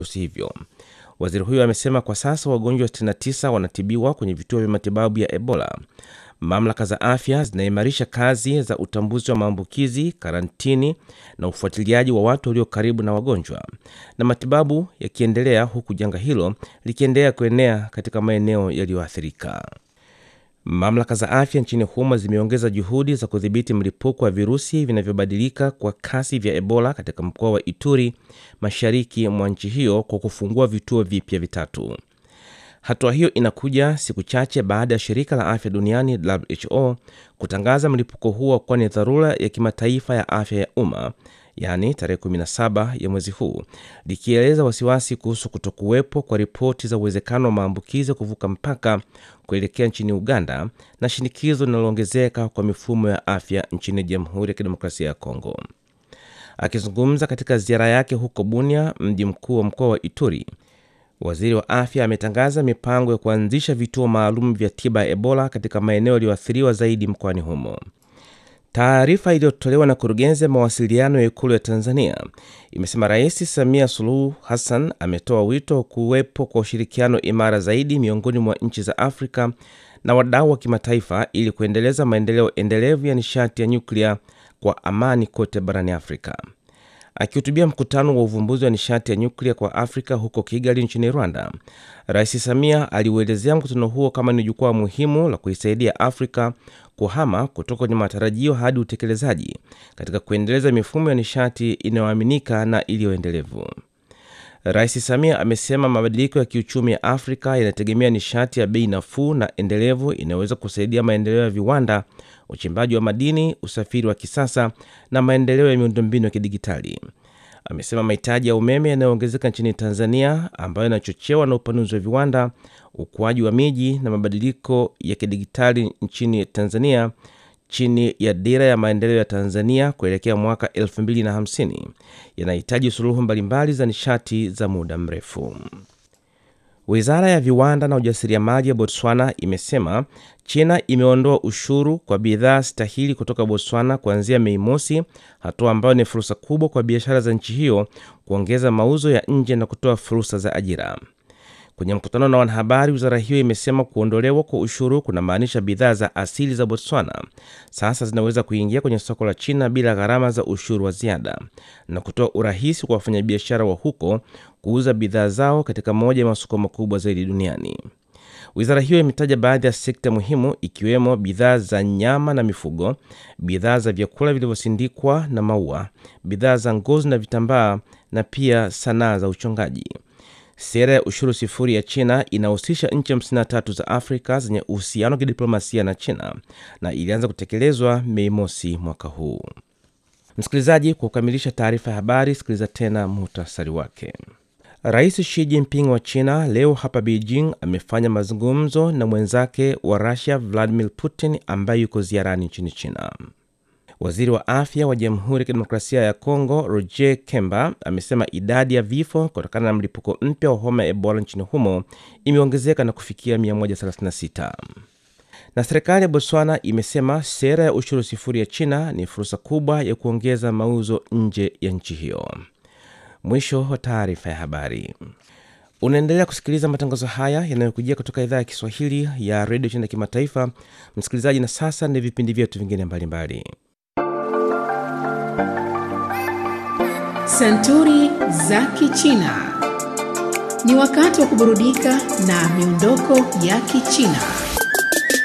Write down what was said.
virusi hivyo. Waziri huyo amesema kwa sasa wagonjwa 69 wanatibiwa kwenye vituo vya matibabu ya Ebola. Mamlaka za afya zinaimarisha kazi za utambuzi wa maambukizi, karantini na ufuatiliaji wa watu walio karibu na wagonjwa, na matibabu yakiendelea huku janga hilo likiendelea kuenea katika maeneo yaliyoathirika. Mamlaka za afya nchini humo zimeongeza juhudi za kudhibiti mlipuko wa virusi vinavyobadilika kwa kasi vya Ebola katika mkoa wa Ituri, mashariki mwa nchi hiyo, kwa kufungua vituo vipya vitatu. Hatua hiyo inakuja siku chache baada ya shirika la afya duniani WHO kutangaza mlipuko huo kuwa ni dharura ya kimataifa ya afya ya umma, yaani tarehe 17 ya mwezi huu, likieleza wasiwasi kuhusu kutokuwepo kwa ripoti za uwezekano wa maambukizi kuvuka mpaka kuelekea nchini Uganda na shinikizo linaloongezeka kwa mifumo ya afya nchini Jamhuri ya Kidemokrasia ya Kongo. Akizungumza katika ziara yake huko Bunia, mji mkuu wa mkoa wa Ituri, waziri wa afya ametangaza mipango ya kuanzisha vituo maalum vya tiba ya Ebola katika maeneo yaliyoathiriwa zaidi mkoani humo. Taarifa iliyotolewa na kurugenzi ya mawasiliano ya Ikulu ya Tanzania imesema Rais Samia Suluhu Hassan ametoa wito wa kuwepo kwa ushirikiano imara zaidi miongoni mwa nchi za Afrika na wadau wa kimataifa ili kuendeleza maendeleo endelevu ya nishati ya nyuklia kwa amani kote barani Afrika. Akihutubia mkutano wa uvumbuzi wa nishati ya nyuklia kwa Afrika huko Kigali nchini Rwanda, Rais Samia aliuelezea mkutano huo kama ni jukwaa muhimu la kuisaidia Afrika kuhama kutoka kwenye matarajio hadi utekelezaji katika kuendeleza mifumo ya nishati inayoaminika na iliyoendelevu. Rais Samia amesema mabadiliko ya kiuchumi ya Afrika yanategemea nishati ya bei nafuu na endelevu inayoweza kusaidia maendeleo ya viwanda, uchimbaji wa madini, usafiri wa kisasa na maendeleo ya miundombinu ya kidigitali. Amesema mahitaji ya umeme yanayoongezeka nchini Tanzania, ambayo yanachochewa na upanuzi wa viwanda, ukuaji wa miji na mabadiliko ya kidigitali nchini Tanzania chini ya dira ya maendeleo ya Tanzania kuelekea mwaka 2050 yanahitaji suluhu mbalimbali za nishati za muda mrefu. Wizara ya viwanda na ujasiriamali ya Botswana imesema China imeondoa ushuru kwa bidhaa stahili kutoka Botswana kuanzia Mei Mosi, hatua ambayo ni fursa kubwa kwa biashara za nchi hiyo kuongeza mauzo ya nje na kutoa fursa za ajira. Kwenye mkutano na wanahabari, wizara hiyo imesema kuondolewa kwa ushuru kunamaanisha bidhaa za asili za Botswana sasa zinaweza kuingia kwenye soko la China bila gharama za ushuru wa ziada na kutoa urahisi kwa wafanyabiashara wa huko kuuza bidhaa zao katika moja ya masoko makubwa zaidi duniani. Wizara hiyo imetaja baadhi ya sekta muhimu ikiwemo bidhaa za nyama na mifugo, bidhaa za vyakula vilivyosindikwa na maua, bidhaa za ngozi na vitambaa na pia sanaa za uchongaji. Sera ya ushuru sifuri ya China inahusisha nchi 53 za Afrika zenye uhusiano wa kidiplomasia na China na ilianza kutekelezwa Mei mosi mwaka huu. Msikilizaji, kwa kukamilisha taarifa ya habari, sikiliza tena muhtasari wake. Rais Xi Jinping wa China leo hapa Beijing amefanya mazungumzo na mwenzake wa Russia Vladimir Putin ambaye yuko ziarani nchini China. Waziri wa afya wa Jamhuri ya Kidemokrasia ya Kongo Roger Kemba amesema idadi ya vifo kutokana na mlipuko mpya wa homa ya Ebola nchini humo imeongezeka na kufikia 136. Na serikali ya Botswana imesema sera ya ushuru sifuri ya China ni fursa kubwa ya kuongeza mauzo nje ya nchi hiyo. Mwisho wa taarifa ya habari. Unaendelea kusikiliza matangazo haya yanayokujia kutoka idhaa ya Kiswahili ya redio China kimataifa. Msikilizaji, na sasa ni vipindi vyetu vingine mbalimbali. Santuri za Kichina. Ni wakati wa kuburudika na miondoko ya Kichina.